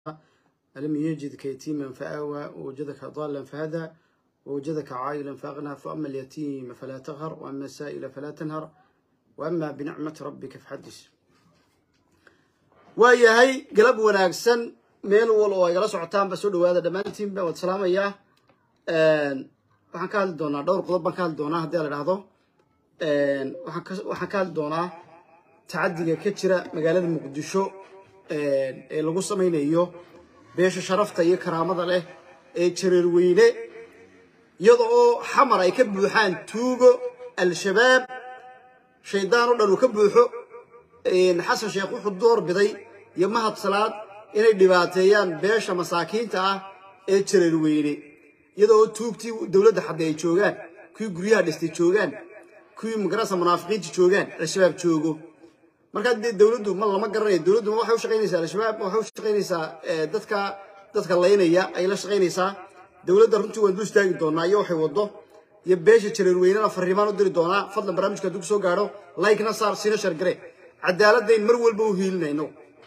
ألم يجدك يتيما فآوى ووجدك ضالا فهدى ووجدك عائلا فأغنى فأما اليتيم فلا تغهر وأما السائل فلا تنهر وأما بنعمة ربك فحدث waayahay galab wanaagsan meel wal oo igala socotaanba soo dhawaada dhammaantiinba waad salaamayaa waxaan ka hadli doonaa dhowr qodob baan ka hadli doonaa haddii la idhaahdo waxaan ka hadli doonaa tacadiga ka jira magaalada muqdisho ee lagu samaynayo beesha sharafta iyo karaamada leh ee jareer weyne iyada oo xamar ay ka buuxaan tuugo al-shabaab shaydaan oo dhan uu ka buuxo xasan sheekh wuxuu door biday iyo mahad salaad inay dhibaateeyaan beesha masaakiinta ah ee jareer weyne iyada oo tuugtii dowladda xadde ay joogaan kuwii guryaha dhistay joogaan kuwii magarasa munaafiqiinta joogaan al-shabaab joogo markaa dee dowladdu ma lama garanayo dowladdu ma waxay u shaqaynaysaa al-shabaab waxay u shaqaynaysaa dadka dadka laynaya ay la shaqaynaysaa dowladda runtii waan dul istaagi doonaa iyo waxay waddo iyo beesha jareer weynena fariimaan u diri doonaa fadlan barnaamijka hadduu kusoo gaadho like-na saar siina shargare cadaaladdayn mar walba u hiilinayno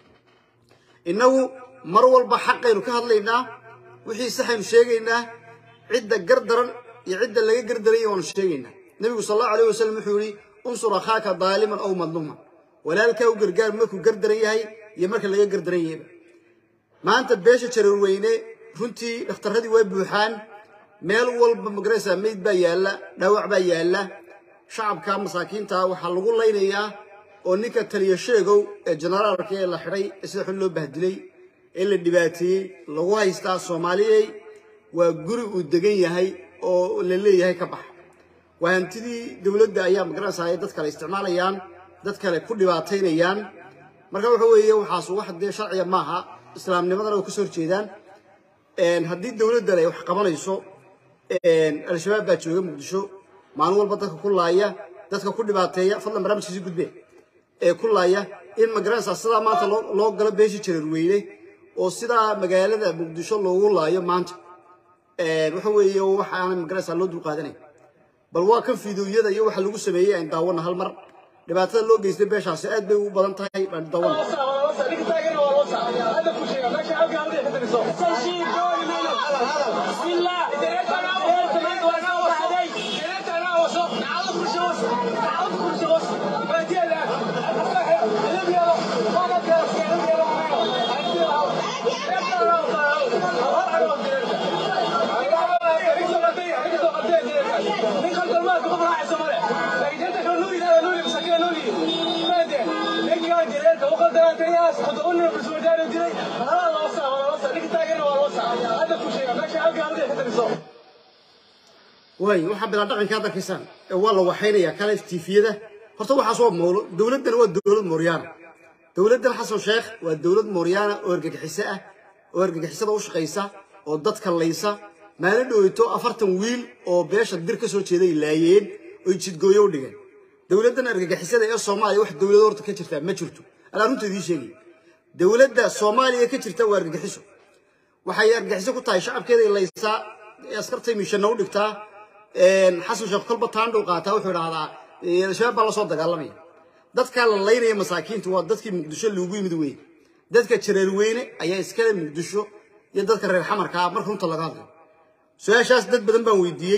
innagu mar walba xaqaynu ka hadlaynaa wixii saxaynu sheegaynaa cidda gar daran iyo cidda laga gardaranya waanu sheegaynaa nebigu sal allahu alayh wasalam wuxuu yihi unsur akhaaka daaliman ow madluuman walaalkaa u gargaar markuu gardaran yahay iyo marka laga gardaran yahayba maanta beesha jareer weyne runtii dhakhtarradii way buuxaan meel walba magaraysa meyd baa yaalla dhaawac baa yaalla shacabka masaakiinta waxaa lagu laynayaa oo ninka taliya sheegow ee generaalka ee la xidhay ee sida xun loo bahdilay ee la dhibaateeyey lagu haystaa soomaaliyey waa guri uu degan yahay oo la leeyahay ka baxa waa hantidii dowladda ayaa magaranaysaa dad kale isticmaalayaan dad kale ku dhibaataynayaan marka waxa weeye waxaas wax dee sharciga maaha islaamnimadana way kasoo horjeedaan haddii dowladdan ay wax qabanayso al-shabaab baa jooga muqdisho maalin walba dadka ku laaya dadka ku dhibaateeya fadlan barnaamijkiisi gudbe ee ku laaya in magaranaysaa sidaa maanta loo galo beesha jareer weyne oo sidaa magaalada muqdisho loogu laayo maanta waxa weeye waxa aanay magaranaysaa loo dulqaadanay bal waa kan fiidooyada iyo waxa lagu sameeyey aan daawana hal mar dhibaatada loo geystay beeshaasi aad bay ugu badan tahay baan daawana way waxaa bilaa dhaqanka hadda arkaysaan ee waa la waxaynayaa kale tifiyada horta waxaas waa mowlo dowladdan waa dowlad mooryaana dowladdan xasan sheekh waa dowlad mooryaana oo argagixiso ah oo argagixisada u shaqaysa oo dadka laysa maalin dhoweyto afartan wiil oo beesha dir ka soo jeeday laayeen oy jidgooyo u dhigeen dowladdan argagixisada ee soomaaliya wax dowlad horta ka jirtaa ma jirto anaa runta idiin sheegay dowladda soomaaliya ka jirta waa argagixiso waxay argagixiso ku tahay shacabkeeday laysaa askartay miishana u dhigtaa xasan sheekh kolba taandhow qaataa wuxuu idhahdaa al-shabaab baa lasoo dagaalamaya dadkaa la laynaya masaakiinta waa dadkii muqdisho loogu yimid weyne dadka jareer weyne ayaa iskale muqdisho iyo dadka reer xamarka ah marka runta laga hadlayo su-aashaas dad badan baan weydiiyey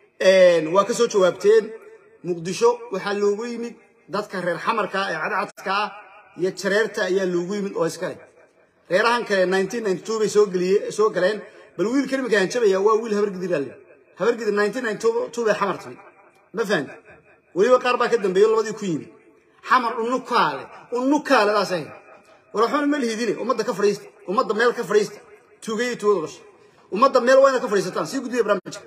waa ka soo jawaabteen muqdisho waxaa loogu yimid dadka reer xamarka ee cadcadka ah iyo jareerta ayaa loogu yimid oo iskale reerahan kale nineteen ninety two bay soo geliye soo galeen bal wiilka iminka hanjabaya waa wiil habargidirale habargidir nineteen ninety two bay xamar timid ma fahanti weliba qaar baa ka dambeeyo labadii ku yimid xamar unukaale unukaale daas ahayd war waxbana ma lihidine ummadda ka fadhiista ummadda meel ka fadhiista tuugaya tuugada dhasha ummadda meel waa inaad ka fadhiisataan sii gudbiya barnaamijka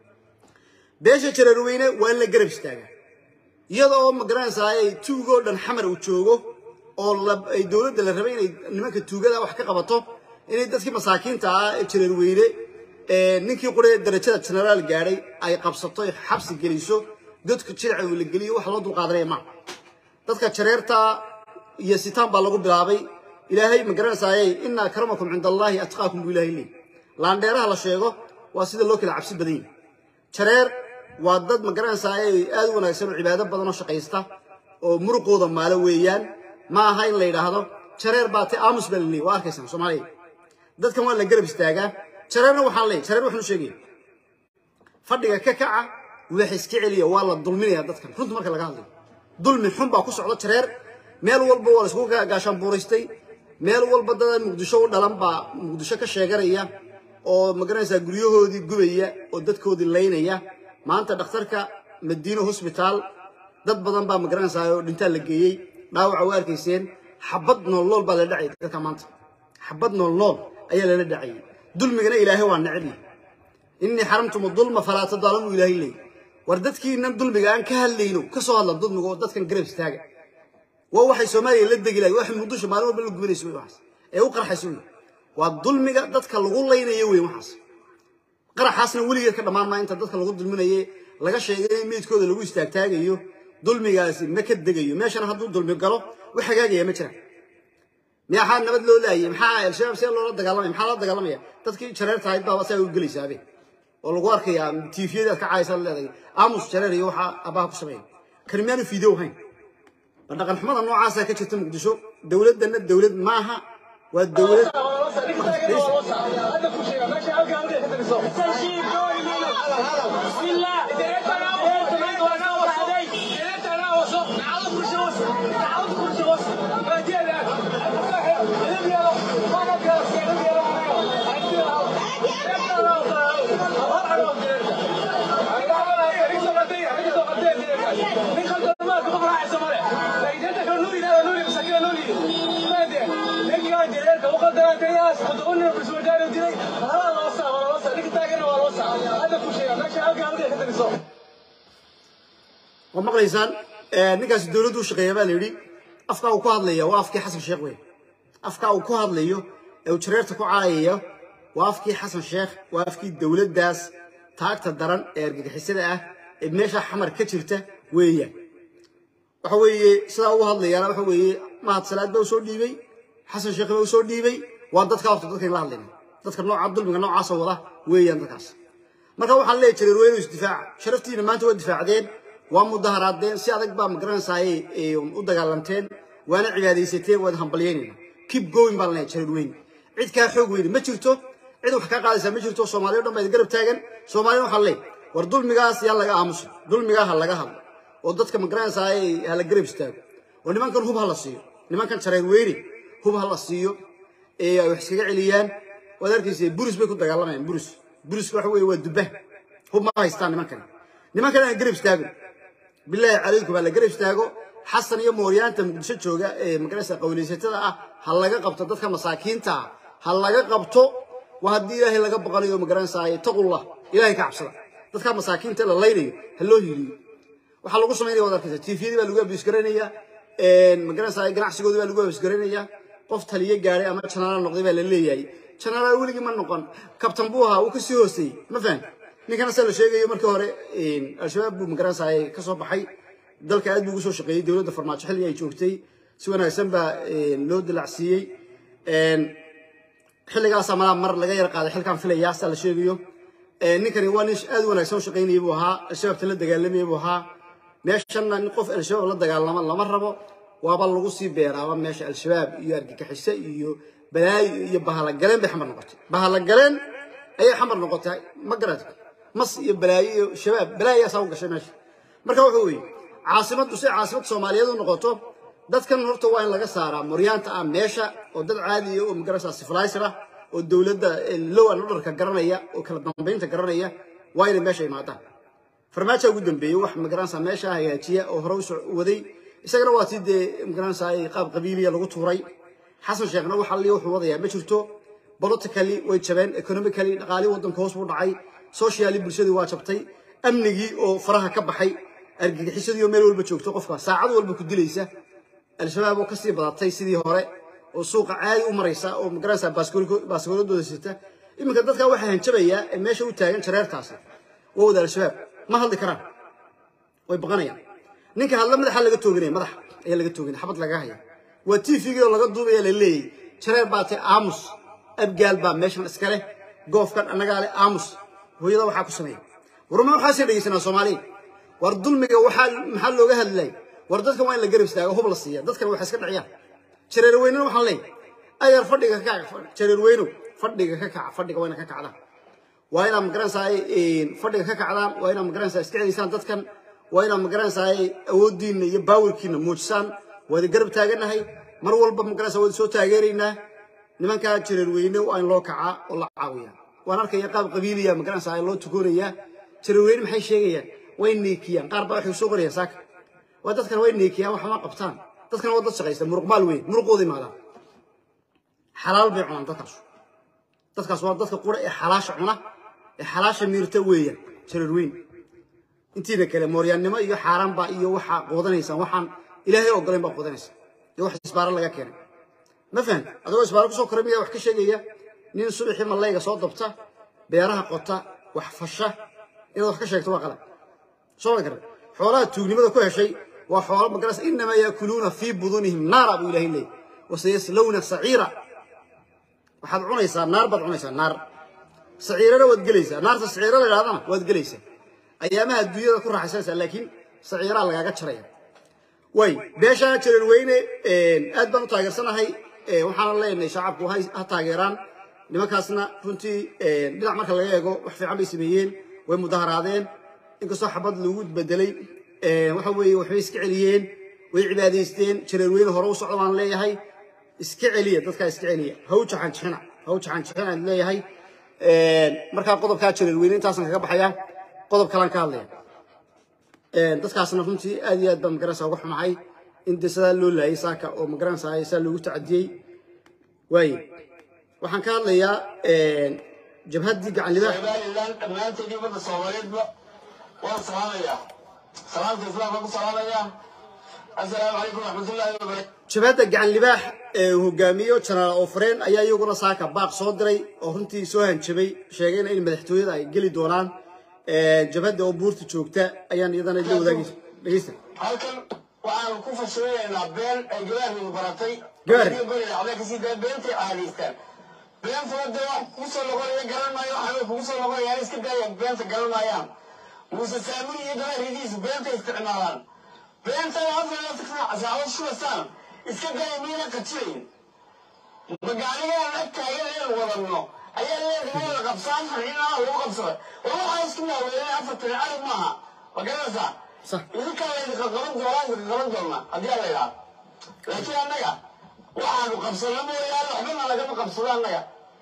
beesha jareer weyne waa in la garab istaagaa iyada oo magaranaysaa ay tuugoo dhan xamar uu joogo oo ay dowladda la rabay inay nimanka tuugada wax ka qabato inay dadkii masaakiinta ah ee jareer weyne ninkii qure darajada generaal gaadhay ay qabsato xabsi geliso dadka jiraca uu la geliyo wax loo dulqaadanaya maa dadka jareerta iyo sitaan baa lagu bilaabay ilaahay ma garanaysaaye ina akramakum cinda allaahi atqaakum buu ilahay leey laandheeraha la sheego waa sida loo kala cabsi badan yahay jareer waa dad ma garanaysaay aad u wanaagsan oo cibaado badan oo shaqaysta oo muruqooda maalo weeyaan ma aha in la yidhaahdo jareer baa te aamus baa laleeyahy waa arkaysaan soomaaliya dadkan waa la garab istaagaa jareerna waxaan leeyahay jareer waxaanu sheegaya fadhiga ka kaca wax iska celiya waa la dulminaya dadkan runta marka laga hadlayo dulmi xun baa ku socda jareer meel walba waa la isku gaashaan buuraystay meel walba dada muqdisho u dhalan baa muqdisho ka sheeganaya oo magaranaysaa guryahoodii gubaya oo dadkoodii laynaya maanta dhakhtarka madiino hosbitaal dad badan baa magaranaysaa oo dhintaa la geeyey dhaawaca waa arkayseen xabad nool nool baa la dhacay dadka maanta xabad nool nool ayaa lala dhacayay dulmigana ilaahay waa necbi innii xaramtum dulma falaa tadaalamu ilaahay leey war dadkiinan dulmiga aan ka hadlayno ka soo hadla dulmiga oo dadkan garab istaaga waa waxay soomaaliya la degi lahay waxay muqdisho maalin walba la gubanayso wey waxaas ee u qarxayso wey waa dulmiga dadka lagu laynayo wey waxaas qaraxaasna weligeed ka dhammaan maa inta dadka lagu dulminaye laga sheegay in meydkooda lagu istaagtaagayo dulmigaasi ma ka degayo meeshana hadduu dulmi galo wax hagaagaya ma jiraan maxaa nabad loo laayay maxaa al-shabaab see loola dagaalamaya maxaa loola dagaalamaya dadkii jareerta ahayd baaba saa u gelaysaabee oo lagu arkayaa tiifiyada aad ka caaysa leedahay aamus jareer iyo waxaa abaha ku sameeya kani miyaanu fiidow hayn ma dhaqan xumada noocaasaa ka jirta muqdisho dowladdanna dowlad maaha waa dowlad waa maqlaysaan ninkaasi dowladdu u shaqeeya baa la yidhi afkaa uu ku hadlaya waa afkii xasan sheekh wey afkaa uu ku hadlayo ee uu jareerta ku caayaya waa afkii xasan sheekh waa afkii dowladdaas taagta daran ee argagixisada ah ee meesha xamar ka jirta weeyaan waxa weeye sidaa ugu hadlayaana waxa weeye mahad salaad baa usoo dhiibay xasan sheekh baa usoo dhiibay waa dadka horta dadkan la hadlayna dadka nooca dulmiga noocaasa wada weeyaan dadkaas marka waxaan leeyahay jareer weynu isdifaaca sharaftiina maanta waa difaacdeen waa mudaharaadeen si adag baa magaranaysaay u dagaalamteen waana cibaadaysateen waad hambalyeynayna kib going baan leeyahay jareer weyne cid kaa xoog weyne ma jirto cid wax kaa qaadaysaa ma jirto soomaaliya o dhan baa garab taagan soomaaliyana waxaan leeyahay war dulmigaas yaa laga aamuso dulmigaa ha laga hadlo oo dadka magaranaysaay ha la garab istaago oo nimankan hub ha la siiyo nimankan jareer weyne hub ha la siiyo ee ay wax iskaga celiyaan waad arkaysa buris bay ku dagaalamayaan buris buriska waxa weeye waa dubba hub ma haystaan nimankani nimankan aan garab istaago bilaahi calaykum ha la garab istaago xasan iyo mooryaanta muqdisho jooga ee magaraysa qawleysatada ah ha laga qabto dadka masaakiinta ah ha laga qabto waa haddii ilaahay laga baqanayo magaranaysaay taqullah ilaahay ka cabsada dadka masaakiinta la laynayo ha loo hiliyo waxaa lagu samaynaya waad arkaysa tiifiyadii baa lagu abisgaraynaya magaranaysaay ganacsigoodii baa lagu abisgaraynaya qof taliyo gaadhay ama janaala noqday baa la leeyahay janaala weligii ma noqon kabtan buu ahaa wuu kasii hooseeyey ma fahan ninkana se la sheegayo markii hore al-shabaab buu magaranaysaay ka soo baxay dalka aad buu ugu soo shaqeeyey dowladda farmaajo xilligii ay joogtay si wanaagsan baa loo dilacsiiyey xilligaasaa malaa mar laga yar qaaday xilkaan filayaa saa la sheegayo ninkani waa nin aad u wanaagsan u shaqaynayay buu ahaa al-shabaabta la dagaalamayay buu ahaa meeshanna nin qof al-shabaab la dagaalama lama rabo waaba lagu sii beeraaba meesha al-shabaab iyo argagixise iyo balaayo iyo bahalagaleen bay xamar noqotay bahalagaleen ayay xamar noqotay ma garata mas iyo balaayo iyo shabaab balaayaasaa u gashay meesha marka wuxuu weeye caasimaddu si caasimad soomaaliyeed u noqoto dadkan horta waa in laga saaraa moryaanta ah meesha oo dad caadiya oo magarasa siflaysar ah oo dowladda low an orderka garanaya oo kala dambaynta garanaya waa inay meesha imaadaan farmaajo ugu dambeeyey wax magaranaysa meesha hagaajiya oo hore u waday isagana waa tii dee magaranaysa qaab qabiiliya lagu tuuray xasan sheekhna waxa li wuxuu wadayaa ma jirto politically way jabeen economically dhaqaalii waddanka hoos buu dhacay socially bulshadii waa jabtay amnigii oo faraha ka baxay argagixisadii oo meel walba joogto qofka saacad walba ku dilaysa al-shabaab oo kasii badatay sidii hore oo suuqa caadi u maraysa oo magaranaysa baaskooladooda sita iminka dadka waxaa hanjabayaa ee meesha u taagan jareertaasi waa wada al-shabaab ma hadli karaan way baqanayaan ninka hadla madaxa laga tooganaya madaxa ayaa laga tooganaya xabad laga haya waa tvgii oo laga duubaya la leeyay jareer baa tay aamus abgaal baa meeshan iska leh goofkan annagaa leh aamus hooyada waxaa ku sameeya warma waxaasii dhegeysanaa soomaaliya war dulmiga waxaa maxaa looga hadlay war dadkan waa in la garab istaago hub la siiya dadkan waxay iska dhiciyaan jareer weynena waxaan leeyahay ayar fadhiga ka jareer weynow fadhiga ka kaca fadhiga waa ina ka kacdaan waa inaad magaranaysaa fadhiga ka kacdaan waa inaad magaranaysaa iska celisaan dadkan waa inaad magaranaysaa awooddiinna iyo baawirkiina muujisaan waadi garab taaganahay mar walba magaranaysaa waadi soo taageeraynaa nimankaa jireer weyne waa in loo kacaa oo la caawiyaa waan arkaya qaab qabiiliya magaranaysaa loo tukoonayaa jireer weyne maxay sheegayaan way neekiyaan qaar baa waxay soo qorayaan saaka waa dadkan way neekiyaan wax ma qabtaan dadkan waa dad shaqaysta muruqmaal weyn muruqooda imaadaan xalaal bay cunaan dadkaas dadkaas waa dadka qura ee xalaasha cuna ee xalaasha miirta weeyaan jireer weyn intiina kale mooryaannimo iyo xaaraanba iyo waxaa qoodanaysaan waxaan ilaahay ogolayn baa qoodanaysa iyo wax isbaaro laga keenay ma fahamta adagoo isbaaro kusoo koray miyaa wax ka sheegaya nin subaxii mallayga soo dabta beeraha qota wax fasha inaad wax ka sheegto waa qalab soo ma garan xoolaha tuugnimada ku heshay waa xoolo magaras inamaa yaakuluuna fii budunihim naara buu ilahay leeyay wasayaslawna saciira waxaad cunaysaa naar baad cunaysaa naar saciirana waad gelaysaa naarta saciira la yidhahdana waad gelaysaa ayaamaha adduunyada ku raaxaysanaysaa laakiin saciiraa lagaaga jaraya way beeshaa jareer weyne aad baan u taageersanahay waxaana leenahay shacabku ha taageeraan nimankaasna runtii dhinac marka laga eego wax fiican bay sameeyeen way mudaharaadeen inkastoo xabad lagu bedelay waxa weeye waxbay iska celiyeen way cibaadaysteen jareer weyne hore u socda baan leeyahay iska celiya dadkaa iska celiya ha u jaxanjixina ha u jaxanjixina aan leeyahay markaa qodobkaa jareer weyne intaasan kaga baxaya qodob kalaan ka hadlaya dadkaasna runtii aad iyo aad baan magaranaysaa uga xumahay in dee sidaa loo laayay saaka oo magaranaysaa saa loogu tacadiyey waaye waxaan ka hadlayaa jabhaddii gacan libaax somalilan dhammaanteedii ummadda soomaaliyeedba waan salaamayaa salaamta islaamka ku salaamayaa assalaamu calaykum raxmatullaahi wabarakatu jabhadda gacan libaax ee hogaamiyo janaal oofreen ayaa iyaguna saaka baaq soo diray oo runtii soo hanjabay sheegayna in madaxtooyada ay geli doonaan jabhadda oo buurta joogta ayaan iyadana la wadaagaysa dhegeysta halkan waxaan ku fashilinaynaa been ay gabaarnigu baratay Gabaar. waxbay kasii daa beentay caadaystaan beentuna dee wax kugu soo noqonaya garan maayo waxbay kugu soo noqonayaan iska daaya beenta garan maayaan muuse saamuri iyo gabaarnidiisu beenta isticmaalaan beentana afar iyo labaatan saacad shubasaan iska daaya miyana qajilayn magaaligaan ag taagan inaan wadano ayaa leedahay wada qabsaan harcinaha lagu qabsaday war waxaa isku maaweelay afartan arag maaha ma garanaysaa Sax. idinkaa laydinka qaban doonaa idinka qaban doonaa haddii ala idhaha laakiin annaga waxaanu qabsano mooyaane waxbana lagama qabsado annaga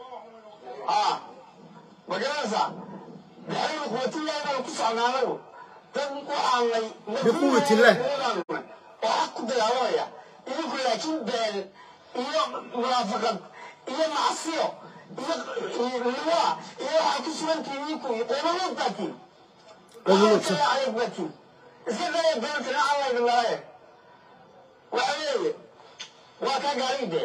aa ma garanaysaa daxaynu quwatillahi baanu ku socnaa anagu dad waxaanay Biquwatillah. oo xaq ku dagaalamaya idinku laakiin been iyo munaafaqad iyo macsiyo iyo liwa iyo waxaa ku sugantihiin idinku qoomamood baatiin Qoomamood, sax. adeeg baatiin iska daya beenta nacan laydin laaye waxa weeye waa ka gaariide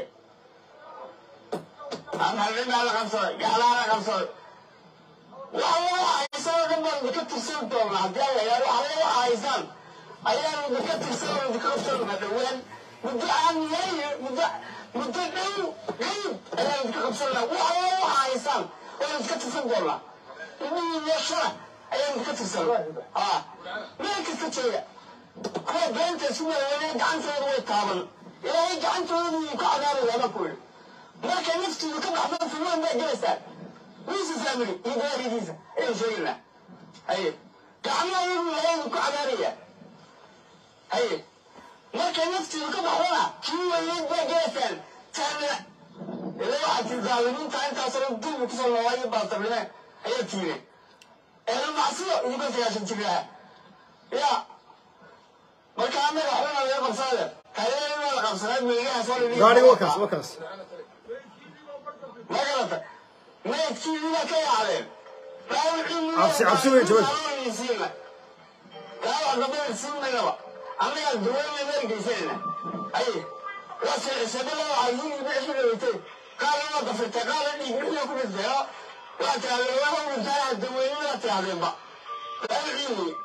maxallimaa la qabsaday gaclaha la qabsaday waxa waxa haysaan oo dhan baan idinka tirsan doonaa haddii alla yidhahdo waxa waxa haysaan ayaanu idinka tirsan oo idinka qabsan doonaa dhowaan muddo aan yahay muddo muddo dhow dhow ayaanu idinka qabsan doonaa waxa waxa haysaan oo idinka tirsan doonaa ilmihii iyo shara ayaanu idinka tirsan aa meel kasta jooga kuwa beenta isu maaweynaya gacantooda way taaban ilaahay gacantooda buu ka cadaabaya baan ku yidhi marka naftiidu ka baxdo filmaan baa gelaysaa wiisa saamiri iyo gaaridiisa ayaan sheegaynaa haye gacmahoodu ilaahay ku cadaabaya haye marka naftiidu ka baxdona kii weyneyd baa gelaysaan taana ila waxaad tii daalimiinta intaasoo dulmi kusoo noolaayo baatabine ayaa tiine eela macsiyo idinka sagaashan jiraa yaa marka annaga waxbana laga qabsanaya taageerada la qabsanaa meegaha soo dhigay gaadhiga waa kaas waa kaas ma garata maydkii ila ka yaacdeen Cabsi- cabsi weyn jawaab. dhaawac dambana siin maynaba annagaa duweyna meel geysanayna ay waa shabada waxaa yii bixi dhaweytay qaala waa dafirtay qaala dhiig bixina ku dhintay oo waa tirahdeen waa hawlintaa daweynada tirahdeenba dhaawacii wey